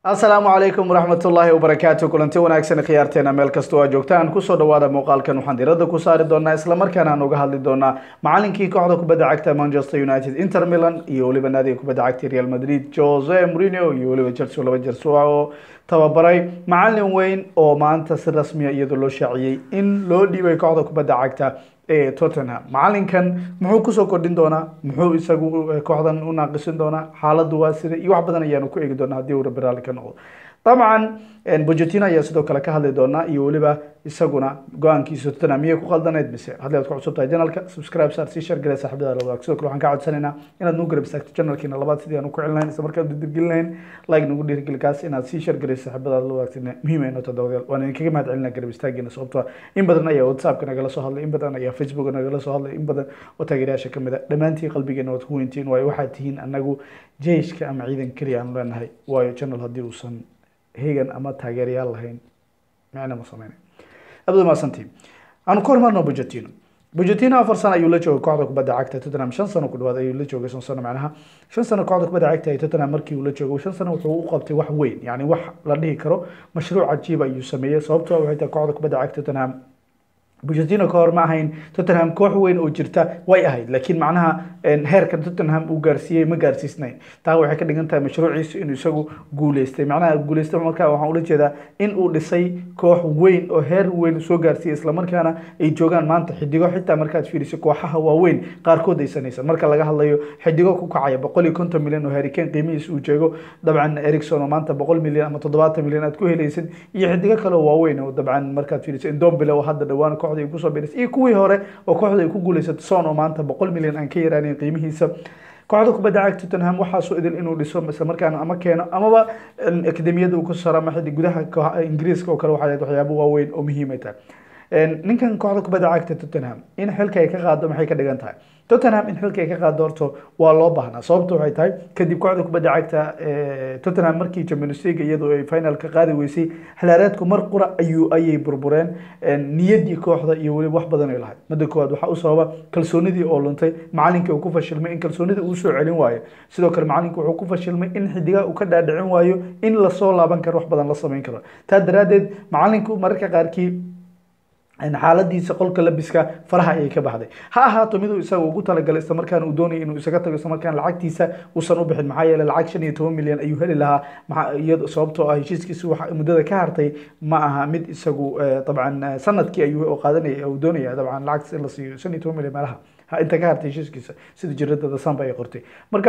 asalaamu calaykum waraxmatullaahi wabarakaatu kulanti wanaagsan khiyaarteena meel kastoo aa joogtaan kusoo dhawaada muuqaalkan waxaan diradda ku saari doonaa islamarkaana aan uga hadli doonaa macalinkii kooxda kubadda cagta manchester united inter milan iyo weliba naadiga kubadda cagta real madrid jose mourinho iyo weliba chelsea laba jeer oo tababaray macalin weyn oo maanta si rasmiya iyadoo loo shaaciyey in loo dhiibay kooxda kubadda cagta ee tottenham macalinkan muxuu kusoo kordhin doonaa muxuu isagu kooxdan u naaqisin doonaa xaaladdu waa sida iyo wax badan ayaanu ku eegi doonaa haddii uu rabbi raalli ka noqdo dabcan bojatino ayaa sidoo kale ka hadli doonaa iyo weliba isaguna go-aankiisa tottenham miyay ku qaldaneyd mise haddii aad ku cusub tahay janalka subscribe saar sii share garee saaxiibada la wadaag sidoo kale waxaan ka codsanaynaa inaad nagu garab istaagto janalkiina labaad sidii aan ku celin lahayn isla markaan dirgelin lahayn like nagu dhiirigeli kaas inaad sii share garee saaxiibada la wadaagtina muhiim ay noota dawadayaal waan idinkaga mahad celinaa garab istaagiina sababtoo in badan ayaa whatsappka nagala soo hadlay in badan ayaa facebook nagala soo hadlay in badan oo taageerayaasha kamid a dhammaantiin qalbigeena waad ku weyntiin waayo waxaad tihiin anagu jeyshka ama ciidan keliya aan leenahay waayo channel haddii uusan hegan ama taageerayaal lahayn micna ma sameynay abdu maasantii aanu ka hormarno bojatino bojatino afar sano ayuu la joogay kooxda kubadda cagta tottenham shan sano ku dhawaad ayuu la joogay shan sano macnaha shan sano kooxda kubadda cagta ee tottenham markii uu la joogay shan sano wuxuu u qabtay wax weyn yani wax la dhihi karo mashruuc cajiib ayuu sameeyey sababtoo waxay tahay kooxda kubadda cagta tottenham bojatino ka hor ma ahayn tottenham koox weyn oo jirta way ahayd laakiin macnaha heerka tottenham uu gaarsiiyey ma gaarsiisnayn taa waxay ka dhigan tahay mashruuciisu inuu isagu guuleystay macnaha guuleystay markaa waxaan ula jeedaa in uu dhisay koox weyn oo heer weyn soo gaarsiiyey islamarkaana ay joogaan maanta xidigo xitaa markaad fiiriso kooxaha waaweyn qaarkood ay sanaysan marka laga hadlayo xidigo ku kacaya boqol iyo konton milyan oo harikeen qiimihiisa uu jeego dabcan ericson oo maanta boqol milyan ama toddobaatan milyan aad ku helaysid iyo xidigo kale oo waaweyn oo dabcan markaad fiiriso indombile oo hadda dhawaan kooxda ay kusoo birisay iyo kuwii hore oo kooxda ay ku guuleysatay son oo maanta boqol milyan aan ka yaraaneyn qiimihiisa kooxda kubadda cagta tottenham waxaasoo idil inuu dhiso islamarkaana ama keeno amaba akademiyada uu ku saro ama xiddi gudaha ingiriiska oo kale waxay waxyaabo waaweyn oo muhiim ay tahay ninkan kooxda kubadda cagta tottenham in xilka ay ka qaado maxay ka dhigan tahay tottenham in xilka ay ka qaado horto waa loo baahnaa sababta waxay tahay kadib kooxda kubadda cagta tottenham markii champions league iyadoo ay finalka qaadi weysay xilaareedku mar qura ayuu ayay burbureen niyaddii kooxda iyo weliba wax badan ay lahayd midda koowaad waxaa u sababa kalsoonidii oo luntay macalinkii uu ku fashilmay in kalsoonida uu soo celin waayo sidoo kale macalinka wuxuu ku fashilmay in xidigaha uu ka dhaadhicin waayo in lasoo laaban karo wax badan la samayn karo taa daraaddeed macalinku mararka qaarkii xaaladiisa qolka labiska faraha ayay ka baxday ha ahaato miduu isaga ugu talagalay isla markaana uu doonaya inuu isaga tago isla markaana lacagtiisa uusan u bixin maxaa yeelay lacag shan iyo toban milyan ayuu heli lahaa iyado sababtoo ah heshiiskiisa wax muddada ka hartay ma aha mid isagu dabcan sanadkii ayuu qaadanaya uu doonaya dabcan lacagtaas in la siiyo shan iyo toban milyan meelaha inta ka hartay heshiiskiisa sida jiradada samba ay qortay marka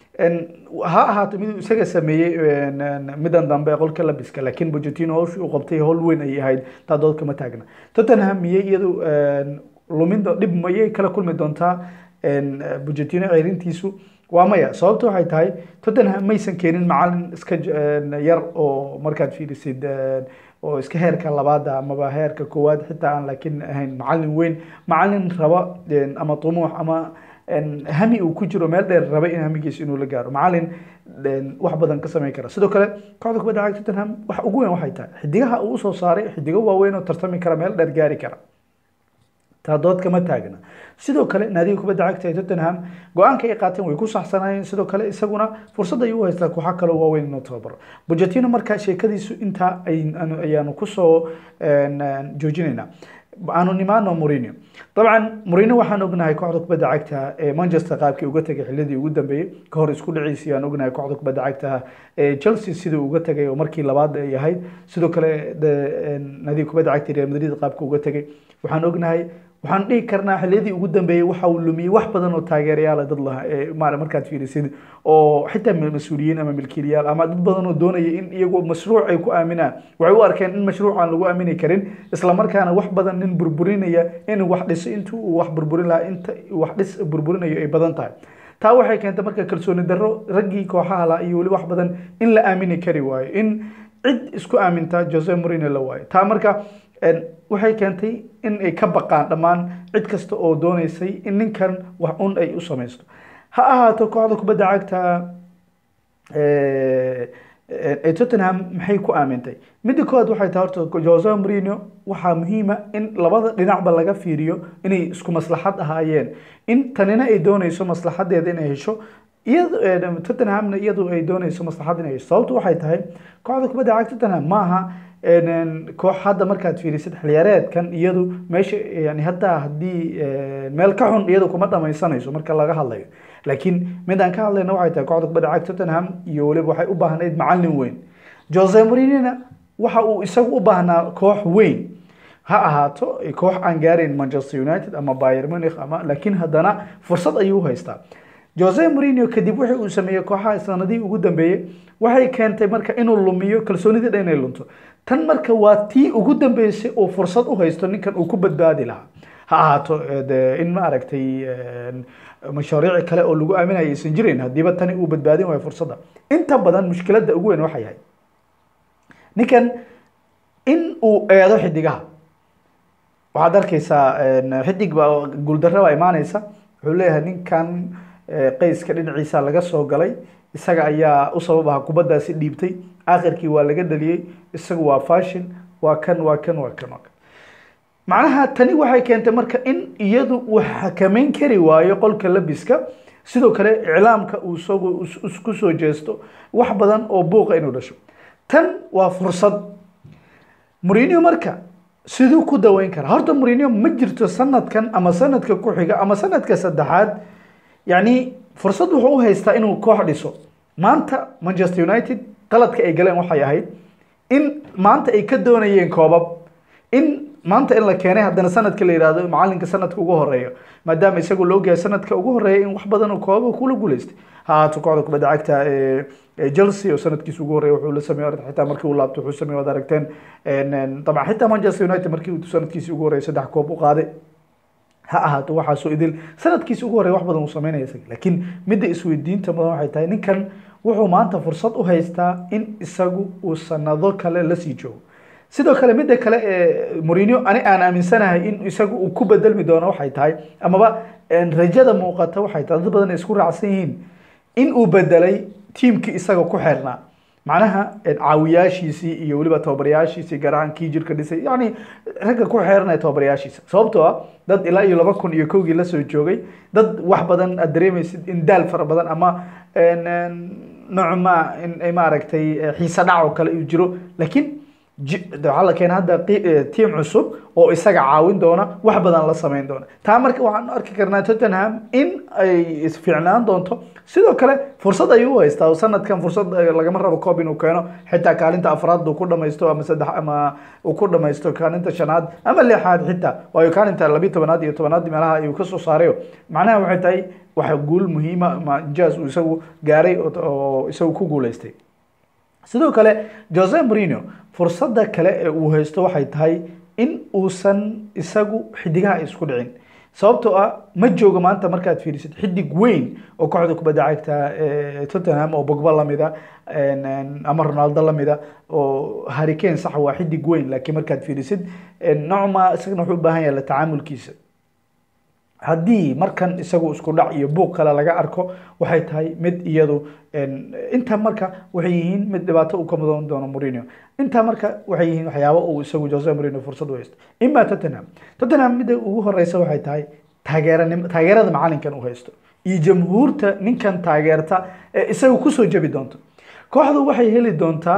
ha ahaato miduu isaga sameeyey midan dambe qolka labiska laakiin bojatino hawshii uu qabtay howl weyn ayay ahayd taa dood kama taagna tottenham miyay iyadu lumin dhib mayay kala kulmi doontaa bojatino ceerintiisu waa maya sababta waxay tahay tottenham maysan keenin macalin iska yar oo markaad fiirisid oo iska heerka labaada amaba heerka koowaad xitaa aan laakiin ahayn macalin weyn macalin raba ama tumuux ama hami uu ku jiro meel dheer rabay in hamigiisa inuu la gaaro macalin wax badan ka samayn kara sidoo kale kooxda kubadda cagta tottenham wax ugu weyn waxay tahay xidigaha uu usoo saaray xidigo waaweyn oo tartami kara meel dheer gaari kara taa dood kama taagna sidoo kale naadiga kubadda cagta ee tottenham go-aanka ay qaateen way ku saxsanayeen sidoo kale isaguna fursad ayuu u haystaa kooxa kaloo waaweyn inuu tababaro bojatino markaa sheekadiisu intaa ayaanu kusoo joojinaynaa aanu nimaano Mourinho dabcan Mourinho waxaan ognahay kooxda kubadda cagta ee Manchester qaabkii uga tagay xilladii ugu dambeeyay ka hor isku dhiciisii aan ognahay kooxda kubadda cagta ee Chelsea sidii uga tagay oo markii labaad ay ahayd sidoo kale nadiga kubadda cagta Real Madrid qaabka uga tagay waxaan ognahay waxaan dhihi karnaa xilliyadii ugu dambeeyey waxa uu lumiyey wax badan oo taageerayaal dad laha maara markaad fiirisid oo xitaa mas-uuliyiin ama milkiilayaal ama dad badan oo doonaya in iyagu mashruuc ay ku aaminaan waxay u arkeen in mashruuc aan lagu aamini karin isla markaana wax badan nin burburinaya in wax dhiso intuu uu wax burburin lahaa inta wax dhis burburinayo ay badan tahay taa waxay keentay marka kalsooni darro raggii kooxaha laha iyo weli wax badan in la aamini kari waayo in cid isku aaminta Jose Mourinho la waayo taa marka waxay keentay in ay ka baqaan dhammaan cid kasta oo dooneysay in ninkan wax un ay u samaysto ha ahaato kooxda kubadda cagta ee Tottenham maxay ku aamintay midda koowaad waxay tahay horta Jose Mourinho waxaa muhiima in labada dhinacba laga fiiriyo inay isku maslaxad ahaayeen in tanina ay dooneyso maslaxadeeda inay hesho iyado tottenhamna iyadu ay dooneyso maslaxad inay hesho sababtu waxay tahay kooxda kubadda cagta tottenham maaha koox hadda markaad fiirisid xiliyaareedkan iyadu meesha yani hadda haddii meel ka xun iyadu kuma dhamaysanayso marka laga hadlayo laakiin midaan ka hadlayna waxay tahay kooxda kubadda cagta tottenham iyo weliba waxay u baahnayd macalin weyn jose mourinhona waxa uu isagu u baahnaa koox weyn ha ahaato koox aan gaarayn manchester united ama bayer munich ama laakiin haddana fursad ayuu u haystaa jose mourinho kadib wixii uu sameeyey kooxaha sanadihii ugu dambeeyey waxay keentay marka inuu lumiyo kalsoonidii dhan inay lunto tan marka waa tii ugu dambeysay oo fursad u haysto ninkan uu ku badbaadi lahaa ha ahaato in ma aragtay mashaariic kale oo lagu aaminaya aysan jirin haddiiba tani uu badbaadin waayo fursadda inta badan mushkiladda ugu weyn waxay yahay ninkan in uu eedo xidigaha waxaad arkeysaa xidig baa guuldarra baa imaaneysa wuxuu leeyahay ninkan qeyska dhinaciisa laga soo galay isaga ayaa u sabab aha kubaddaasi dhiibtay akhirkii waa laga dhaliyey isagu waa fashin waa kan waa kan waa kan waa kan macnaha tani waxay keentay marka in iyadu uu xakameyn kari waayo qolka labiska sidoo kale iclaamka uu isagu ku soo jeesto wax badan oo buuqa inuu dhasho tan waa fursad mourinho marka siduu ku daweyn karaa horta mourinho ma jirto sanadkan ama sanadka ku xiga ama sanadka saddexaad yacni fursad wuxuu u haystaa inuu koox dhiso maanta manchester united qaladka ay galeen waxay ahayd in maanta ay ka doonayeen koobab in maanta in la keenay haddana sanadka la yihahdo macalinka sanadka ugu horeeyo maadaama isagu la ogyahay sanadka ugu horeeya in wax badan oo koobaba kula guuleystay ha ahaato kooxda kubadda cagta chelsea oo sanadkiisa ugu horeeya wuxuu la sameeyey xitaa markii uu laabto wuxuu sameeyey waad aragteen dabcan xitaa manchester united markii uu sanadkiisii ugu horeeyay saddex koob u qaaday ha ahaato waxaasoo idil sanadkiisi ugu horreya wax badan uu sameynaya isaga laakiin midda isweydiinta mudan waxay tahay ninkan wuxuu maanta fursad u haystaa in isagu uu sanado kale lasii joogo sidoo kale midda kale ee mourinho ani aan aaminsanahay in isagu uu ku bedelmi doono waxay tahay amaba rajada muuqata waxay tahay dad badan ay isku raacsan yihiin in uu bedelay tiimkii isaga ku xeernaa macnaha caawiyaashiisii iyo weliba tababarayaashiisii gaar ahaan kii jirka dhisay yacni ragga ku xeeranaya tababarayaashiisa sababtoo ah dad ilaa iyo laba kun iyo kowgii lasoo joogay dad wax badan aad dareemaysid in daal fara badan ama nocma in maaragtay xiise dhac oo kale uu jiro laakiin waxaa la keena hadda tiim cusub oo isaga caawin doona wax badan la sameyn doona taa marka waxaan arki karnaa tottenham in ay isfiicnaan doonto sidoo kale fursad ayuu u haystaa sanadkan fursad lagama rabo coob inuu keeno xitaa kaalinta afraad uu ku dhamaysto ama saddex ama uu ku dhamaysto kaalinta shanaad ama lixaad xitaa waayo kaalinta labiyi tobanaad iyo tobanaad meelaha ayuu kasoo saarayo macnaha waxay tahay waxa guul muhiima ma jaz uu isagu gaaray oo isagu ku guuleystay sidoo kale jose mourinho fursadda kale ee uu haysto waxay tahay in uusan isagu xidigaha isku dhicin sababtoo ah ma joogo maanta markaad fiirisid xidig weyn oo kooxda kubadda cagta tottenham oo bogba lamida ama ronaldo lamida oo harikane sax waa xidig weyn laakiin markaad fiirisid nocma isagana wuxuu u baahan yahay la tacaamulkiisa haddii markan isagu isku dhac iyo buuq kale laga arko waxay tahay mid iyadu inta marka waxay yihiin mid dhibaato uu ka mudan doono mourinho intaa marka waxay yihiin waxyaabo uu isagu jose mourinho fursad u haysto ima tottenham tottenham midda ugu horeysa waxay tahay taageeranim taageerada macalinkan uu haysto iyo jamhuurta ninkan taageerta ee isaga kusoo jebi doonto kooxdu waxay heli doontaa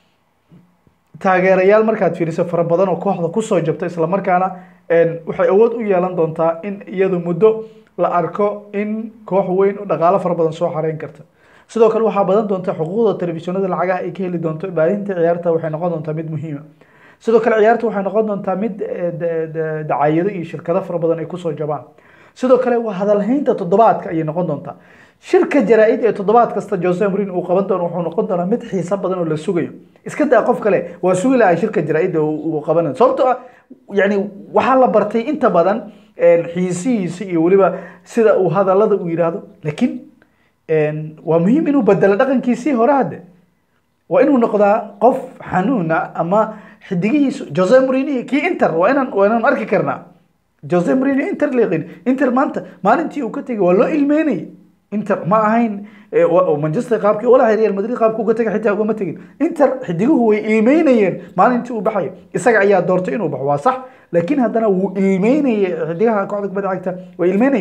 taageerayaal markaad fiiriso fara badan oo kooxda kusoo jabta islamarkaana waxay awood u yeelan doontaa in iyadu muddo la arko in koox weyn oo dhaqaalo fara badan soo xareyn karta sidoo kale waxaa badan doonta xuquuqda telefishinada lacagaha ay ka heli doonto baahinta ciyaarta waxay noqon doontaa mid muhiima sidoo kale ciyaarta waxay noqon doontaa mid dacaayado iyo shirkado fara badan ay kusoo jabaan sidoo kale waa hadalhaynta toddobaadka ayay noqon doontaa shirka jaraa-id ee toddobaad kasta jose mourinho uu qaban doono wuxuu noqon doonaa mid xiiso badan oo la sugayo iska daa qof kale waa sugi lahay shirka jaraa-id uu qabanayo sababtoo ah yani waxaa la bartay inta badan xiisihiisa iyo weliba sida uu hadalada uu yidhaahdo laakiin waa muhiim inuu bedelo dhaqankiisii hore hadde waa inuu noqdaa qof xanuuna ama xidigihiisu jose mourinho kii inter waa inaan waa inaan arki karnaa jose mourinho inter leeqin inter maanta maalintii uu ka tegay waa loo ilmeynayay inter ma ahayn manchester qaabkii walaha real madrid qaabka uga tegay xitaa ugama tegin inter xidiguhu way ilmeynayeen maalintii uu baxayo isaga ayaa doortay inuu baxo waa sax laakiin haddana wuu ilmeynayay xidigaha kooxda kubadda cagta way ilmeynayeen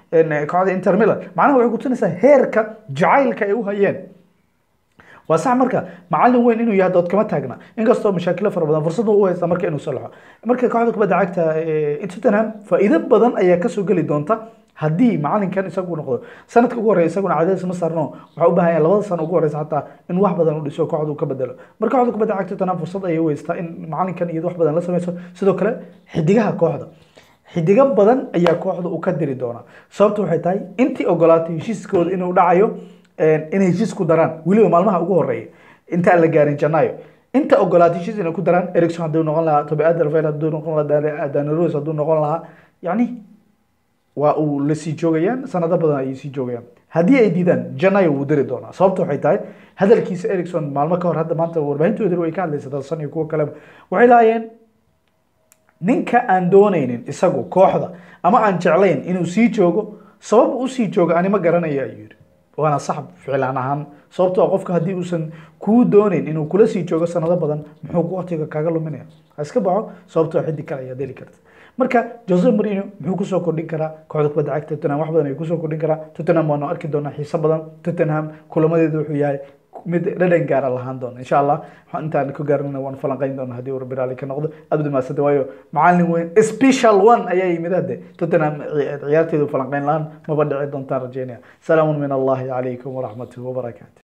kooxda inter milan macnaha waxay kutusinaysaa heerka jacaylka ay u hayeen waa sax marka macalin weyn inuu yahay dood kama taagna inkastoo mashaakilo fara badan fursad u haysta marka inuu salaxo marka kooxda kubadda cagta tottenham faa'iido badan ayaa kasoo geli doonta haddii macalinkan isagu noqdo sanadka ugu horreya isaguna cadays ma saarno waxaa u baahan yahay labada sano ugu horeysa xataa in wax badan u dhiso kooxda uu ka bedelo marka kooxda kubadda cagta tottenham fursad ayay u haystaa in macalinkan iyada wax badan la sameyso sidoo kale xidigaha kooxda xidigo badan ayaa kooxda uu ka diri doonaa sababtu waxay tahay intii ogolaatay heshiiskooda inuu dhacayo inay heshiis ku daraan weliba maalmaha ugu horeeya intaan la gaarin janaayo inta ogolaatay heshiis inay ku daraan ericson hadduu noqon lahaa toby alderweireld hadduu noqon lahaa dani rose hadduu noqon lahaa yacni waa uu la sii joogayaan sanado badan ayay sii joogayaan haddii ay diidaan janayo wuu diri doonaa sababta waxay tahay hadalkiisa ericson maalmo ka hor hadda maanta warbaahintoodii way ka hadlaysa dadsan iyo kuwo kaleba waxay lahaayeen ninka aan doonaynin isagu kooxda ama aan jeclayn inuu sii joogo sabab u sii joogo ani ma garanaya ayuu yidhi waana sax ficlaan ahaan sababtoo ah qofka haddii uusan kuu doonayn inuu kula sii joogo sanado badan muxuu waqtiga kaaga luminaya ha iska baxo sababtoo xiddi kale ayaad heli karta marka jose marino muxuu kusoo kordhin karaa kooxda kubadda cagta tottenham wax badan ayuu kusoo kordhin karaa tottenham waanu arki doonaa xiiso badan tottenham kulamadeedu wuxuu yahay mid dhadhan gaara lahaan doona insha allah intaan ku gaarnana waan falanqeyn doona haddii uu rabbi raali ka noqdo aad u dhamaasada waayo macalin weyn special one ayaa yimid hadde tottenham ciyaarteedu falanqeyn lahaan maba dhici doontaan rajeynaya salaamun min allahi calaykum waraxmatuhi wabarakaatu